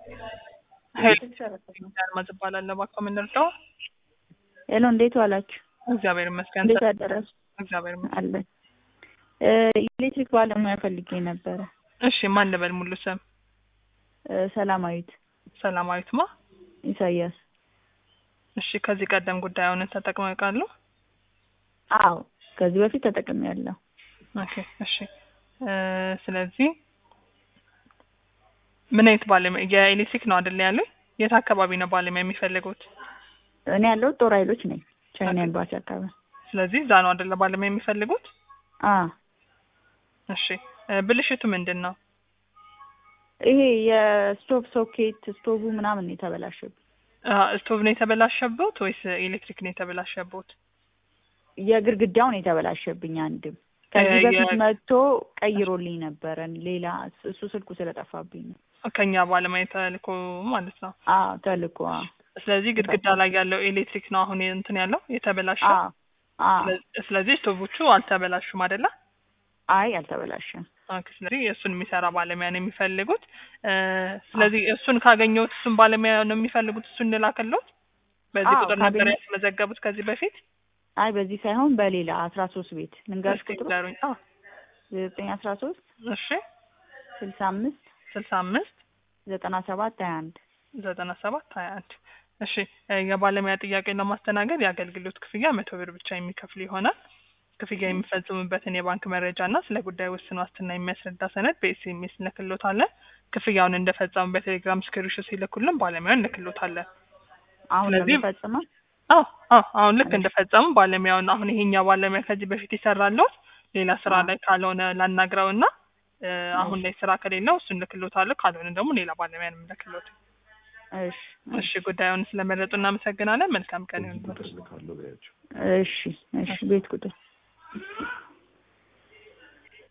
ሄሎ አልማዝ እባላለሁ። እባክዎ ምን ልርዳው? ሄሎ እንዴት ዋላችሁ? እግዚአብሔር ይመስገን። እንዴት አደራችሁ? እግዚአብሔር ይመስገን። አለን። የኤሌክትሪክ ባለሙያ ፈልጌ ነበረ። እሺ ማን ልበል? ሙሉ ስም እ ሰላማዊት ሰላማዊት ማ? ኢሳያስ። እሺ ከዚህ ቀደም ጉዳዩን ተጠቅመው ያውቃሉ? አዎ ከዚህ በፊት ተጠቅሜያለሁ። ኦኬ እሺ እ ስለዚህ ምን አይነት ባለሙያ የኤሌክትሪክ ነው አይደል ያሉኝ? የት አካባቢ ነው ባለሙያ የሚፈልጉት? እኔ ያለሁት ጦር ኃይሎች ነኝ፣ ቻይና ኤምባሲ አካባቢ። ስለዚህ እዛ ነው አይደለ ባለሙያ የሚፈልጉት? አ እሺ እ ብልሽቱ ምንድን ነው? ይሄ የስቶቭ ሶኬት ስቶቭ ምናምን ነው የተበላሸብኝ። አ ስቶቭ ነው የተበላሸበት ወይስ ኤሌክትሪክ ነው የተበላሸበት? የግድግዳው ነው የተበላሸብኝ አንድም ከዚህ የ- በፊት መጥቶ ቀይሮልኝ ነበረ። ሌላ እሱ ስልኩ ስለጠፋብኝ ነው። ከኛ ባለሙያ ተልኮ ማለት ነው። አዎ ተልኮ አዎ ስለዚህ ግድግዳ ላይ ያለው ኤሌክትሪክ ነው አሁን እንትን ያለው የተበላሸው። አዎ አዎ። ስለ- ስለዚህ ስቶቮቹ አልተበላሹም አይደለ? አይ አልተበላሸም። ኦኬ። ስለዚህ እሱን የሚሰራ ባለሙያ ነው የሚፈልጉት። እ ስለዚህ እሱን ካገኘሁት እሱን ባለሙያ ነው የሚፈልጉት። እሱን እንላክልዎት። በዚህ አዎ፣ ቁጥር ነበር ካገኘ- ያስመዘገቡት ከዚህ በፊት? አይ በዚህ ሳይሆን በሌላ አስራ ሶስት ቤት ልንገርሽ እስኪ ቁጥሩ ንገሩኝ። አዎ ዘጠኝ አስራ ሶስት እሺ። ስልሳ አምስት ስልሳ አምስት ዘጠና ሰባት ሀያ አንድ ዘጠና ሰባት ሀያ አንድ እሺ እ የባለሙያ ጥያቄን ለማስተናገድ የአገልግሎት ክፍያ መቶ ብር ብቻ የሚከፍሉ ይሆናል። ክፍያ የሚፈጽሙበትን የባንክ መረጃ እና ስለ ጉዳዩ ውስን ዋስትና የሚያስረዳ ሰነድ በኤስኤምኤስ እንልክሎታለን። ክፍያውን እንደፈጸሙ በቴሌግራም ስክሪንሾት ሲልኩልን ባለሙያውን እንልክሎታለን። አሁን ስለዚህ- ለመፈጽማል አዎ አዎ አሁን ልክ እንደፈጸሙ ባለሙያውን አሁን ይሄኛ ባለሙያ ከዚህ በፊት ይሰራለሁት ሌላ ስራ አዎ። ላይ ካልሆነ ላናግረው እና እ አሁን ላይ ስራ ከሌለው እሱን ልክሎታለሁ። ካልሆነ ደግሞ ሌላ ባለሙያ ነው የምልክሎት። እሺ እሺ ጉዳዩን ስለመረጡ እናመሰግናለን። መልካም ቀን ይሁን። እሺ እሺ ቤት ቁጥር